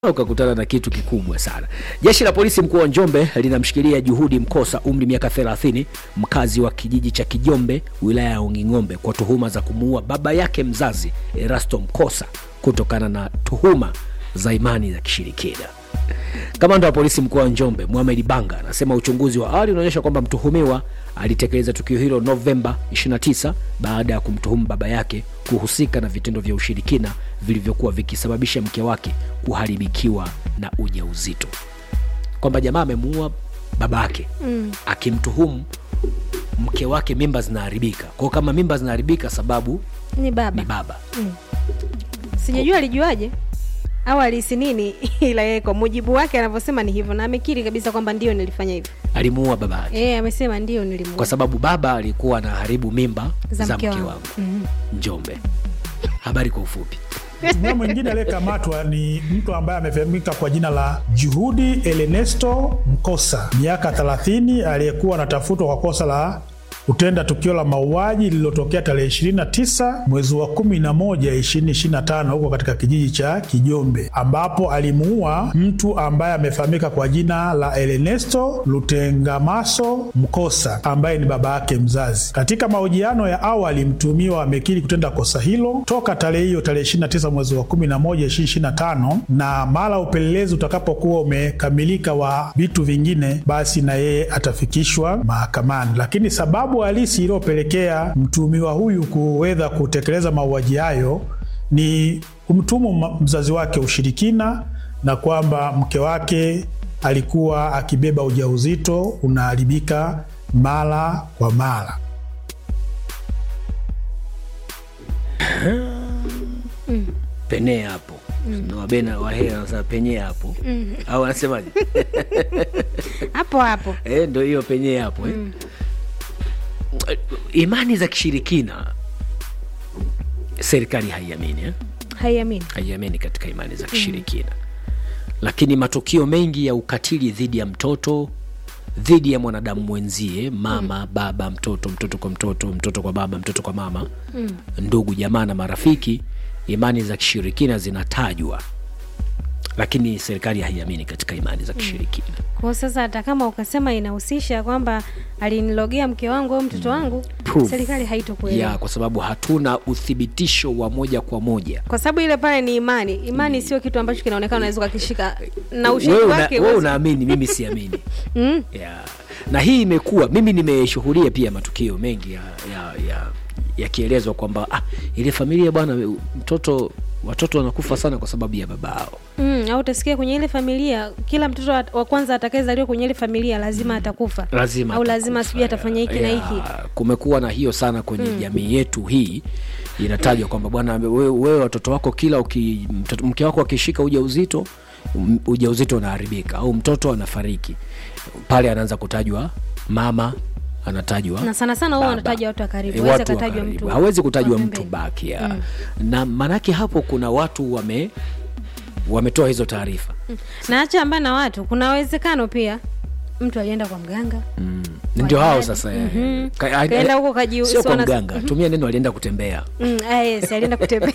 ukakutana na kitu kikubwa sana. Jeshi la polisi mkoa wa Njombe linamshikilia Juhudi Mkosa, umri miaka 30, mkazi wa kijiji cha Kijombe, wilaya ya Onging'ombe, kwa tuhuma za kumuua baba yake mzazi Erasto Mkosa kutokana na tuhuma za imani za kishirikina. Kamanda wa polisi mkoa wa Njombe Mohamed Banga anasema uchunguzi wa awali unaonyesha kwamba mtuhumiwa alitekeleza tukio hilo Novemba 29 baada ya kumtuhumu baba yake kuhusika na vitendo vya ushirikina vilivyokuwa vikisababisha mke wake kuharibikiwa na ujauzito, kwamba jamaa amemuua baba yake mm. akimtuhumu mke wake mimba zinaharibika. Kwa hiyo kama mimba zinaharibika, sababu ni baba ni baba. sijajua alijuaje au alihisi nini ila yeye kwa mujibu wake anavyosema ni hivyo na amekiri kabisa kwamba ndio nilifanya hivyo Alimuua baba yake e, amesema ndio nilimuua kwa sababu baba alikuwa anaharibu mimba za, Za mke mke wangu, wangu. Mhm. Njombe. Habari kwa ufupi. Mtuhumiwa mwingine aliyekamatwa ni mtu ambaye amefahamika kwa jina la Juhudi Elenesto Mkosa, miaka 30, aliyekuwa anatafutwa kwa kosa la kutenda tukio la mauaji lililotokea tarehe 29 mwezi wa 11 2025 huko katika kijiji cha Kijombe, ambapo alimuua mtu ambaye amefahamika kwa jina la Elenesto Lutengamaso Mkosa ambaye ni baba yake mzazi. Katika mahojiano ya awali, mtuhumiwa amekiri kutenda kosa hilo toka tarehe hiyo tarehe 29 mwezi wa 11 2025, na mara upelelezi utakapokuwa umekamilika wa vitu vingine, basi na yeye atafikishwa mahakamani. Lakini sababu halisi iliyopelekea mtuhumiwa huyu kuweza kutekeleza mauaji hayo ni kumtuhumu ma- mzazi wake ushirikina na kwamba mke wake alikuwa akibeba ujauzito unaharibika mara kwa mara. penee hapo na wabena wahea wanasema penyee hapo au wanasemaje? hapo hapo Eh, ndo hiyo penyee hapo eh. Imani za kishirikina serikali haiamini eh? haiamini haiamini katika imani za kishirikina lakini matukio mengi ya ukatili dhidi ya mtoto dhidi ya mwanadamu mwenzie mama baba mtoto mtoto kwa mtoto mtoto kwa baba mtoto kwa mama ndugu jamaa na marafiki imani za kishirikina zinatajwa lakini serikali haiamini katika imani za kishirikina kwao sasa hata kama ukasema inahusisha kwamba alinilogea mke wangu au mtoto wangu Proof. serikali haitokuelewa ya kwa sababu hatuna uthibitisho wa moja kwa moja kwa sababu ile pale ni imani imani sio kitu ambacho kinaonekana unaweza ukakishika na ushahidi wewe una, wake wewe huwezi- unaamini mimi siamini Mm. yeah. na hii imekuwa mimi nimeshuhudia pia matukio mengi ya ya, ya yakielezwa kwamba ah, ile familia bwana mtoto watoto wanakufa sana kwa sababu ya babao Mm, au utasikia kwenye ile familia kila mtoto wa- wa kwanza atakayezaliwa kwenye ile familia lazima atakufa lazima au lazima atakufa, sijui atafanya hiki na ya, hiki kumekuwa na hiyo sana kwenye jamii yetu hii inatajwa kwamba bwana wewe wewe watoto wako kila uki, mtoto, mke wako akishika ujauzito m- ujauzito unaharibika au mtoto anafariki pale anaanza kutajwa mama anatajwa na sana sana huwa baba. wanataja watu wa karibu Eh, hawezi watu wa akatajwa karibu. mtu hawezi kutajwa wa mtu pembeni. baki ya. na maanake hapo kuna watu wame wametoa hizo taarifa na acha ambaye na watu kuna uwezekano pia mtu alienda kwa mganga ndio hao Wajadi. sasa eh. Mhm. Ka- a- Kaenda huko kaji- sio kwa siona- mganga tumia neno alienda kutembea mm, ah, yes alienda kutembea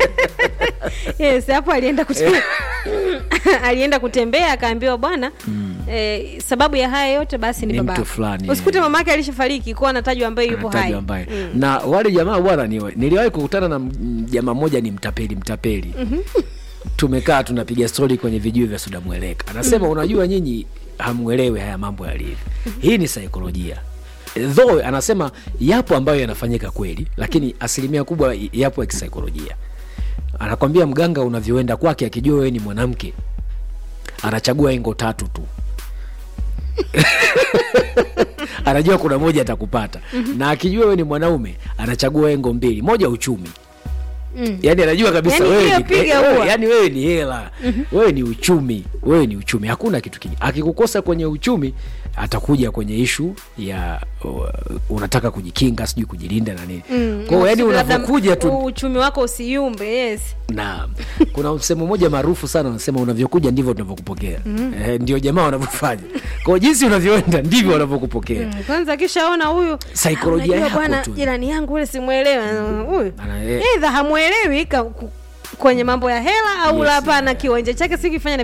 yes hapo alienda kutembea alienda kutembea akaambiwa bwana eh, sababu ya haya yote basi ni, Ni baba mtu yako. fulani, usikute eh. mamake alishafariki kuwa anatajwa ambaye yupo hai anatajwa ambaye na wale jamaa bwana ni niliwahi kukutana na m- jamaa mmoja ni mtapeli mtapeli tumekaa tunapiga stori kwenye vijuu vya suda mweleka anasema unajua nyinyi hamwelewi haya mambo yalivyo hii ni saikolojia though anasema yapo ambayo yanafanyika kweli lakini asilimia kubwa yapo ya kisaikolojia anakwambia mganga unavyoenda kwake akijua wewe ni mwanamke anachagua engo tatu tu anajua kuna moja atakupata na akijua wewe ni mwanaume anachagua engo mbili moja uchumi Mm. yani anajua kabisa Yani wewe hiyo ni, piga eh, wewe- huwa. yani wewe ni hela wewe ni uchumi wewe ni uchumi hakuna kitu kingine akikukosa kwenye uchumi atakuja kwenye ishu ya uh, unataka kujikinga sijui kujilinda na nini Mm, kwa hiyo yani labda unavyokuja tu uchumi wako usiyumbe yes na kuna msemo mmoja maarufu sana unasema unavyokuja ndivyo tunavyokupokea eh, ndio jamaa wanavyofanya kwao jinsi unavyoenda ndivyo wanavyokupokea Mm, kwanza akishaona huyu Saikolojia "Ah, unajua yako bwana tu." jirani yangu ule simwelewa huyu Ana- eh. eidha hamwelewi ka- ku- kwenye mambo ya hela au labda na kiwanja chake si kifanya